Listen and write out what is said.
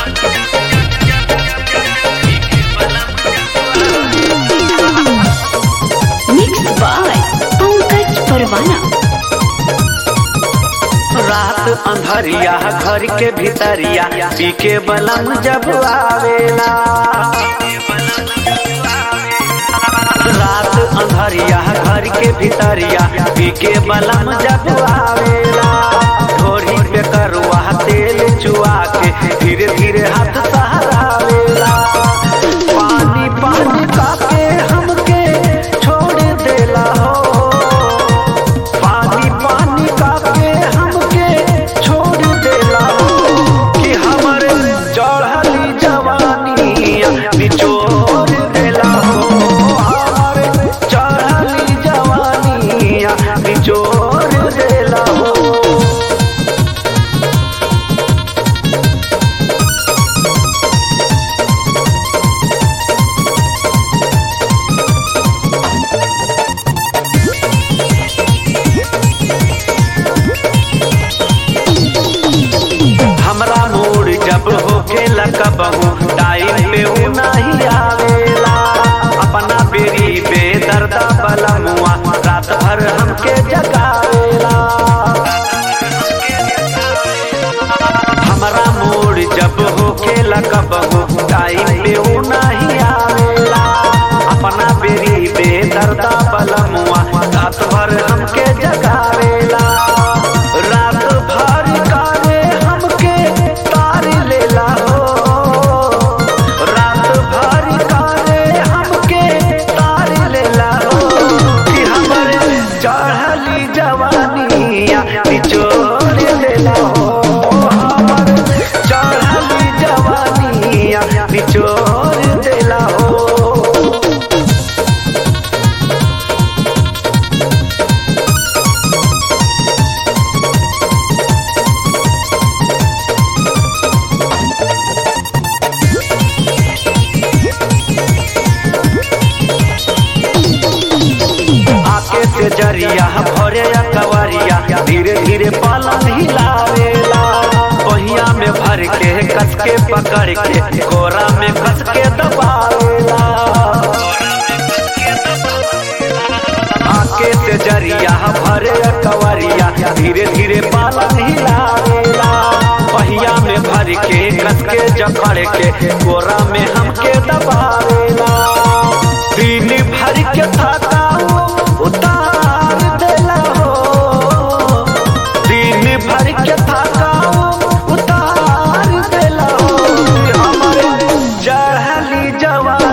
Mixed by Pankaj Parwana. रात अंधरिया घर के भीतरिया पी के बलम जब आवेला रात अंधरिया घर के भीतरिया पी के बलम जब आवेला ढोरी पे करुआ तेल चुआ के धीरे धीरे हाथ सहरावेला पानी पानी काके हमके छोड़ देला हो पानी पानी काके हमके छोड़ देला हो कि हमर चढ़ली जवानी निचोड़ देला हो हमर चढ़ली जवानी निचोड़ देला हो हमरा मूड जब होके लगबहू टाइम पे ऊ नहीं आवेला अपना बेरी बेदर्दा बलमुआ रात भर हमके जगावेला हमरा मूड जब होके लगबहू टाइम पे ऊ नहीं आवेला अपना बेरी बेदर्दा बलमुआ रात भर हमके जगावेला रात भर कारे हमके तार लेला हो रात भर कारे हमके तार लेला हो कि हमर चढ़ली जवानिया निचोड़ लेला हो हमर चढ़ली जवानिया निचोड़ देला हो आके से जरिया भरे कवरिया धीरे धीरे पलंग हिलावेला पहिया में भर के कस के पकड़ के कोरा में कस के दबावेला आके से जरिया भरे कवरिया धीरे धीरे पलंग हिलावेला पहिया में भर के कस के जकड़ के कोरा में हमके दबावेला दिन भर के थकाऊ उतार देला हो दिन भर के थकाऊ उतार देला हो हमर चढ़ली जवानी